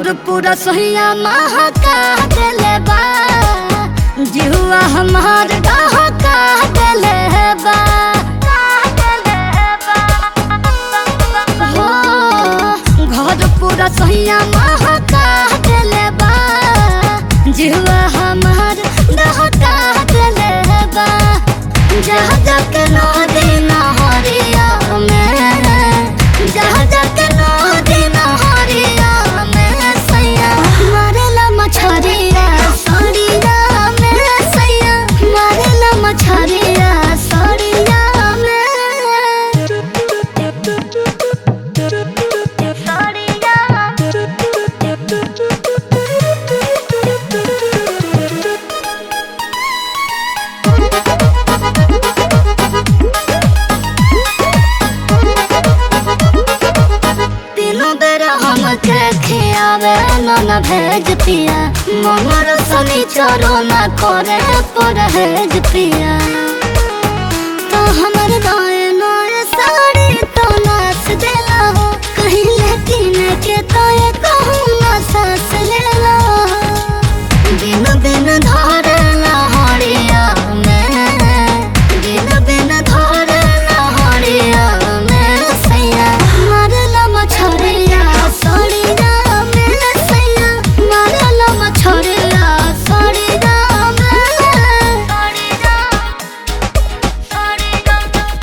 घर पूरा सोहिया महका देले बा जिहुआ हमार डहका देले बा हो घर पूरा सोहिया महका देले बा जिहुआ हमार डहका देले बा जहाँ जाके नदी नहरिया में जहाँ जाके नदी नहरिया में सैया मारेला मछरिया सड़िया में सैया मारेला मछरिया सड़िया में तीनों बेरा हमके खियावे नन भेज पिया मनर सनी चरो न करे परहेज पिया तो हमर नए नए साड़ी तो नाच देला हो कहीं लेकिन के तो ये कहूँ ना सास लेला दिन दिन धरला हरिया में दिन दिन धरला हरिया में सैया मारला मछरिया सड़िया में सैया मारला मछरिया सड़िया में सड़िया सड़िया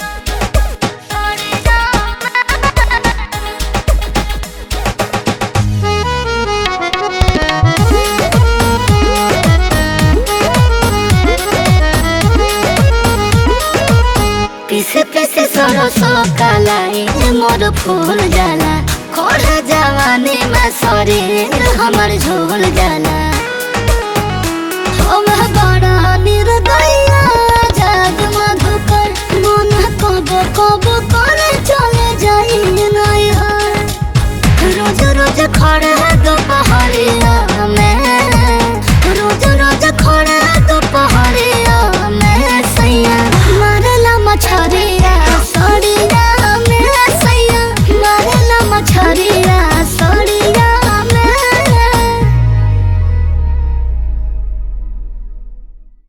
पीसे पीसे सरसो कलाई मोर फूल जाला खोड़ जवानी में शरीर हमर झोल जाला हम बड़ा निर्दया जग मधुकर मन कब कब